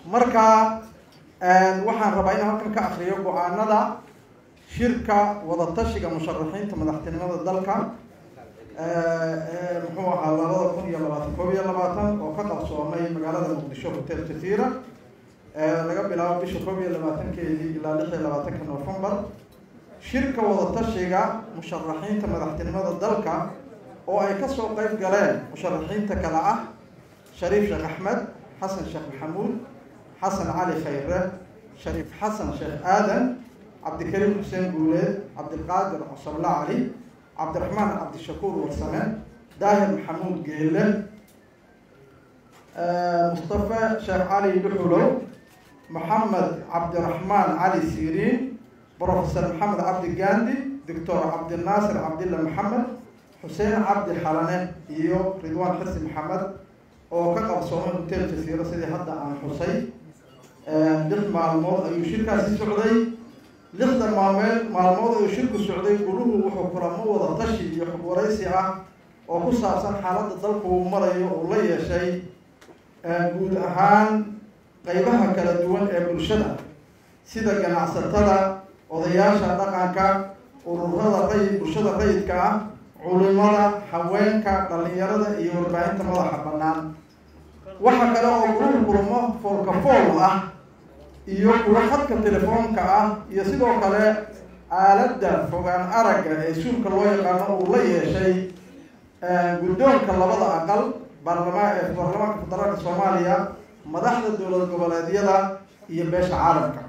marka waxaan rabaa inaan halkan ka akriyo go-aanada shirka wadatashiga musharaxiinta madaxtinimada dalka muxuu ahaa labada kun iyo labaatan koob iyo labaatan oo ka qabsoomay magaalada muqdisho hotel jasiira laga bilaabo bisha koob iyo labaatankeedii ilaa lix iyo labaatanka novembar shirka wadatashiga musharaxiinta madaxtinimada dalka oo ay kasoo qeyb galeen musharaxiinta kale ah shariif sheekh axmed xasan sheekh maxamuud xasan cali khayre shariif xasan sheekh aadan cabdikariim xuseen guuleed cabdiqaadir cosabla cali cabdiraxmaan cabdishakuur warsame daahir maxamuud geele mustafe sheekh cali dhuxulow maxamed cabdiraxmaan cali siriin brofesor maxamed cabdi gandi doctor cabdinaasir cabdilla maxamed xuseen cabdi xalane iyo ridwaan xirsi maxamed oo ka qabsoomay hotel jasiiro sidii hadda aan xusay lix maalmood ayuu shirkaasi socday lixda maalmeed maalmood ayuu shirku socday guluhu wuxuu kulamo wada tashi iyo xog waraysi ah oo ku saabsan xaaladda dalku uu marayo uu la yeeshay guud ahaan qeybaha kala duwan ee bulshada sida ganacsatada odayaasha dhaqanka ururada ray bulshada rayidka ah culimada haweenka dhalinyarada iyo warbaahinta madaxa bannaan waxa kale oo guluhu kulamo foolkafool ah iyo kuwa khadka telefoonka ah iyo sidoo kale aaladda fogaan aragga ee suulka loo yaqaano uu la yeeshay guddoonka labada aqal baarlamaan ee baarlamaanka federaalka soomaaliya madaxda dowlad goboleedyada iyo beesha caalamka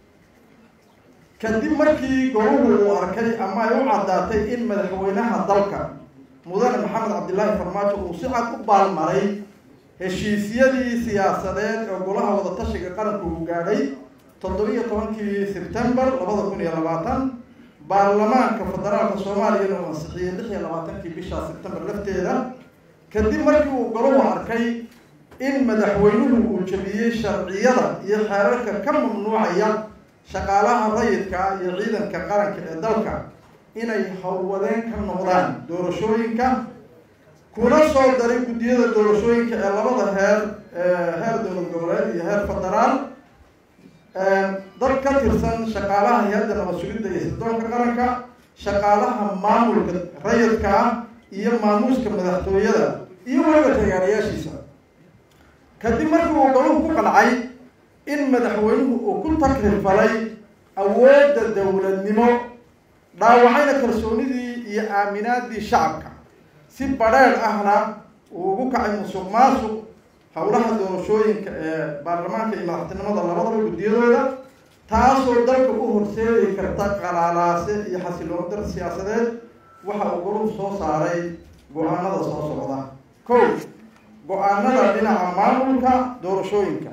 kadib markii goluhu uu arkay ama ay u caddaatay in madaxweynaha dalka mudane maxamed cabdillaahi farmaajo uu si cad u baalmaray heshiisyadii siyaasadeed ee golaha wadatashiga qaranku uu gaadhay toddobiyo tobankii sebtembar labada kun iyo labaatan baarlamaanka federaalka soomaaliyana uu ansixiyey lix iyo labaatankii bisha sebtembar lafteeda kadib markii uu goluhu arkay in madaxweynuhu uu jabiyey sharciyada iyo xeerarka ka mamnuucaya shaqaalaha rayidka iyo ciidanka qaranka ee dalka inay howlwadeen ka noqdaan doorashooyinka kuna soo daray guddiyada doorashooyinka ee labada heer heer dowlad goboleed iyo heer federaal dad ka tirsan shaqaalaha hay-adda nabad sugidda iyo sirdoonka qaranka shaqaalaha maamulka rayidka ah iyo maamuuska madaxtooyada iyo weliba tagaarayaashiisa kadib markii uu galuhu ku qancay in madaxweynuhu uu ku takrifalay awoodda dowladnimo dhaawacayna kalsoonidii iyo aaminaadii shacabka si badheedh ahna uu ugu kacay musuq maasuq howlaha doorashooyinka ee baarlamaanka iyo madaxtinimada labadaba guddiyadooda taasoo dalka u horseedi karta qalaalaase iyo xasiloon dar siyaasadeed waxa uu goluhu soo saaray go-aanada soo socda ko go-aanada dhinaca maamulka doorashooyinka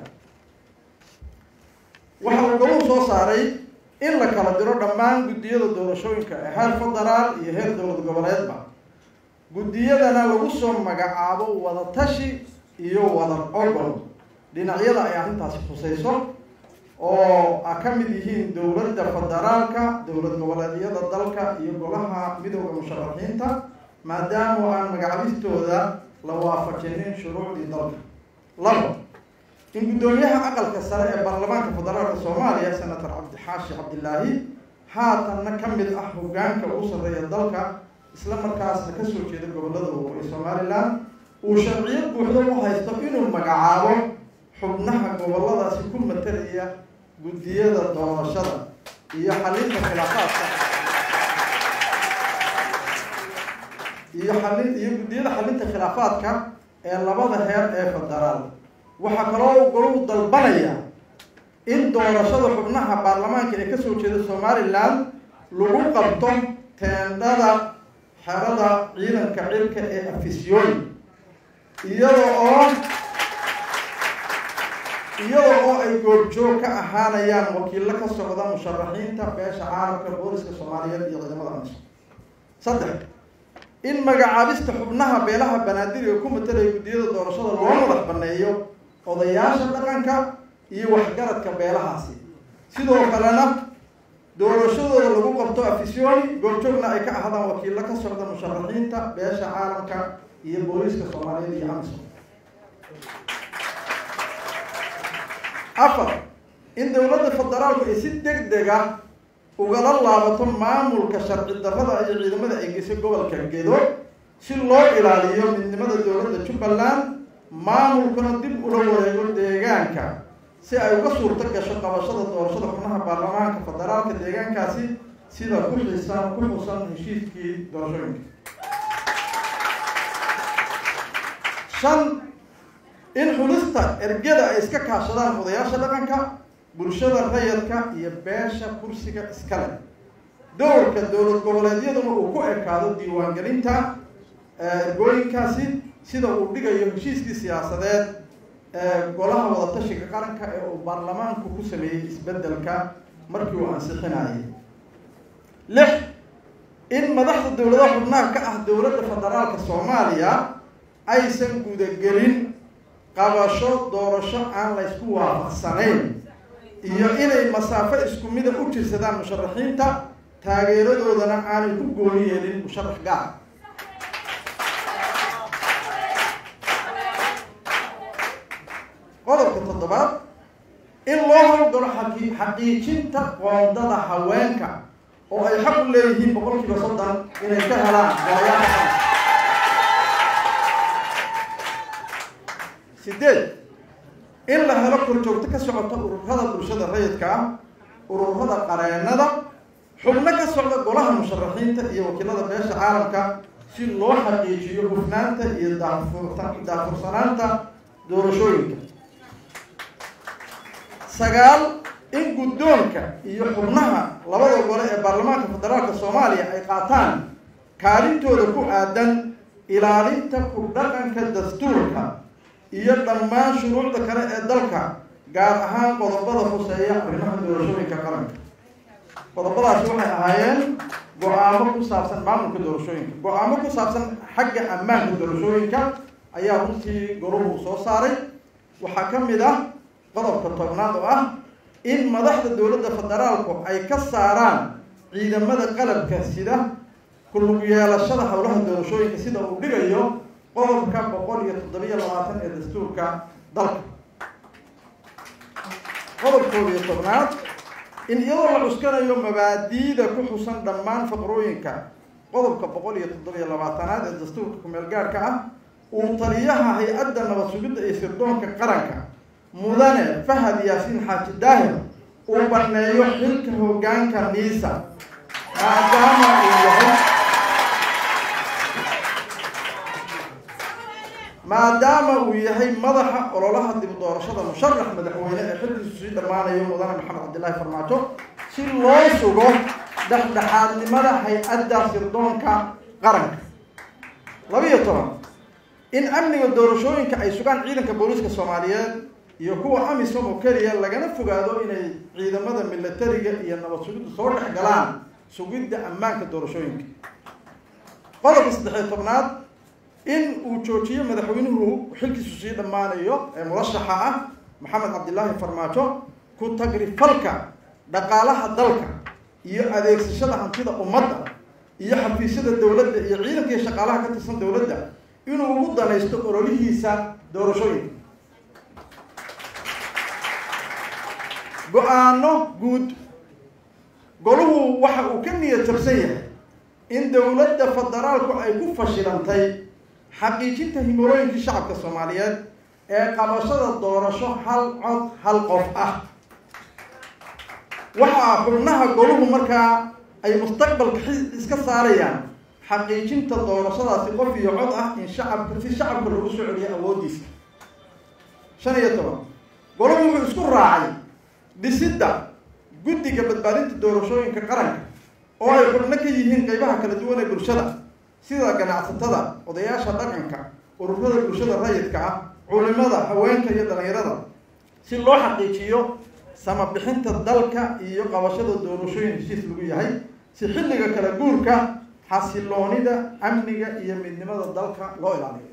waxa uu goluhu soo saaray in la kala diro dhammaan guddiyada doorashooyinka ee heer federaal iyo heer dowlad goboleedba guddiyadana lagu soo magacaabo wadatashi iyo wada ogol dhinacyada ay arrintaasi khusayso oo a ka mid yihiin dowladda federaalka dowlad goboleedyada dalka iyo golaha midooda musharaxiinta maadaama aan magacabistooda la waafajinin shuruucdii dalka labo in guddoomiyaha aqalka sare ee baarlamaanka federaalka soomaaliya senator cabdixaashi cabdilaahi haatanna ka mid ah hogaanka ugu sarreeya dalka isla markaasna kasoo jeeda gobolada waqooyi somalilan uu sharciyad buuxdo u haysto inuu magacaabo xubnaha goboladaasi ku matalaya guddiyada doorashada iyo xalinta khilaafaadka iyo xalin iyo guddiyada xalinta khilaafaadka ee labada heer ee federaal waxaa kaloo goluhu dalbanaya in doorashada xubnaha baarlamaanka ee kasoo jeeda somalilan lagu qabto teendhada xerada ciidanka cirka ee afisyooni iyada oo iyada oo ay goobjoog ka ahaanayaan wakiilo ka socda musharaxiinta beesha caalamka booliska soomaaliyeed iyo ciidamada amisom saddex in magacaabista xubnaha beelaha banaadir ku matalaya guddiyada doorashada loo madax baneeyo odayaasha dhaqanka iyo waxgaradka beelahaasi sidoo kalena doorashadooda lagu qabto afisyooni goobjoogna ay ka ahaadaan wakiilo ka socda musharaxiinta beesha caalamka iyo booliska soomaaliyeed iyo amisom afar in dowladda federaalku ay si deg dega ugala laabato maamulka sharci darrada iyo ciidamada ay geysay gobolka gedo si loo ilaaliyo midnimada dowladda jubbaland maamulkuna dib ula wareego deegaanka si ay uga suurto gasho qabashada doorashada xubnaha baarlamaanka federaalka deegaankaasi sida ku xiisan ku xusan heshiiskii doorashooyinka shan in xulista ergada ay iska kaashadaan odayaasha dhaqanka bulshada rayadka iyo beesha kursiga iskale dowrka dowlad goboleedyaduna uu ku ekaado diiwaangelinta ergooyinkaasi sida uu dhigayo heshiiskii siyaasadeed ee golaha wadatashiga qaranka ee uu baarlamaanku ku sameeyey isbeddelka markii uu ansixinayay lix in madaxda dowladaha xubnaha ka ah dowladda federaalka soomaaliya aysan gudagelin qabasho doorasho aan la ysku waafaqsanayn iyo inay masaafo isku mida u jirsadaan musharaxiinta taageeradoodana aanay ku gooni yeelin musharax gaar qodobka toddobaad in loo howlgalo xaqi xaqiijinta qoondada haweenka oo ay xaq u leeyihiin boqol kiiba soddon inay ka helaan golayaasha sideed in la helo korjoogto ka socota ururada bulshada rayidka ah ururada qareenada xubno ka socda golaha musharaxiinta iyo wakiilada beesha caalamka si loo xaqiijiyo hufnaanta iyo daafurta daafursanaanta doorashooyinka sagaal in guddoonka iyo xubnaha labada gole ee baarlamaanka federaalka soomaaliya ay qaataan kaalintooda ku aadan ilaalinta ku dhaqanka dastuurka iyo dhammaan shuruucda kale ee dalka gaar ahaan qodobada huseeya arrimaha doorashooyinka qaranka qodobadaasi waxay ahaayeen go-aamo ku saabsan maamulka doorashooyinka go-aamo ku saabsan xagga ammaanka doorashooyinka ayaa runtii goruhu soo saaray waxaa ka mid ah qodobka tobnaad oo ah in madaxda dowladda federaalku ay ka saaraan ciidamada qalabka sida kulug yeelashada howlaha doorashooyinka sida uu dhigayo qodobka boqol iyo toddobiyo labaatan ee dastuurka dalka qodobkooda iyo tobnaad in iyadoo la cuskanayo mabaadiida ku xusan dhammaan faqrooyinka qodobka boqol iyo toddobiyo labaatanaad ee dastuurka kumeel gaarhka ah uu taliyaha hay-adda nabad sugidda iyo sirdoonka qaranka mudane fahad yaasiin xaaji daahir uu baneeyo xilka hoggaanka niisa maadaama uu yahay maadaama uu yahay madaxa ololaha dib doorashada musharax madaxweyne ee xilkiisu sii dhammaanayo mudane maxamed cabdillaahi farmaajo si loo sugo dhexdhexaadnimada hay-adda sirdoonka qaranka labiiyo toban in amniga doorashooyinka ay sugaan ciidanka booliiska soomaaliyeed iyo kuwa amisom oo keliya lagana fogaado inay ciidamada militariga iyo nabad sugidda soo dhex galaan sugidda ammaanka doorashooyinka qodobka saddexiyo tobnaad in uu joojiyo madaxweynuhu xilkiisu sii dhammaanayo ee murashaxa ah maxamed cabdillaahi farmaajo ku tagrifalka dhaqaalaha dalka iyo adeegsashada hantida ummadda iyo xafiisyada dowladda iyo ciidanka iyo shaqaalaha ka tirsan dowladda inuu ugu danaysto ololihiisa doorashooyinka go-aano guud goluhu waxa uu ka niyad jabsan yahay in dowladda federaalku ay ku fashilantay xaqiijinta himilooyinkii shacabka soomaaliyeed ee qabashada doorasho hal cod hal qof ah waxaa xubnaha goluhu markaa ay mustaqbalka iska saarayaan xaqiijinta doorashadaasi qof iyo cod ah in shacabka si shacabka lagu soo celiyo awooddiisa shan iyo toban goluhu wuxuu isku raacay dhisidda guddiga badbaadinta doorashooyinka qaranka oo ay xubno ka yihiin qeybaha kala duwan ee bulshada sida ganacsatada odayaasha dhaqanka ururada bulshada rayidka ah culimada haweenka iyo dhalinyarada si loo xaqiijiyo samabixinta dalka iyo qabashada doorashooyin heshiis lagu yahay si xilliga kala guurka xasiloonida amniga iyo midnimada dalka loo ilaaliyo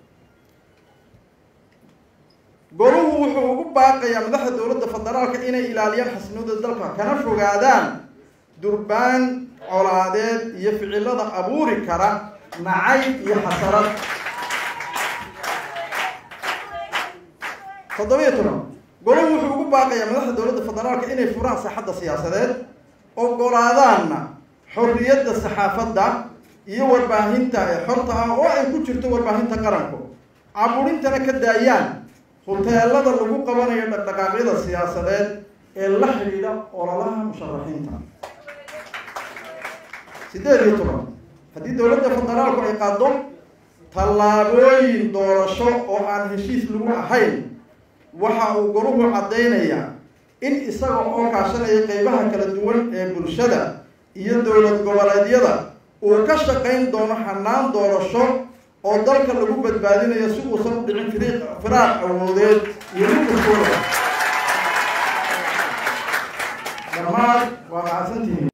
goluhu wuxuu ugu baaqayaa madaxda dowladda federaalka inay ilaaliyaan xasilnimada dalka kana fogaadaan durbaan colaadeed iyo ficilada abuuri kara nacayb iyo xasarad toddobiyo toban golahu wuxuu ugu baaqayaa madaxda dowladda federaalka inay furaan saaxadda siyaasadeed ogolaadaanna xorriyadda saxaafadda iyo warbaahinta ee xorta ah oo ay ku jirto warbaahinta qaranku caburintana ka daayaan huteelada lagu qabanayo dhaqdhaqaaqyada siyaasadeed ee la xidhiidha ololaha musharaxiinta siddeed iyo toban haddii dowladda federaalku ay qaado tallaabooyin doorasho oo aan heshiis lagu ahayn waxa uu goruhu caddaynayaa in isaga oo kaashanaya qeybaha kala duwan ee bulshada iyo dowlad goboleedyada uu ka shaqayn doono xanaan doorasho oo dalka lagu badbaadinayo si uusan u dhicin firiiq firaaq awoodeed iyo midkaskooda dhammaan waa mahadsantihiin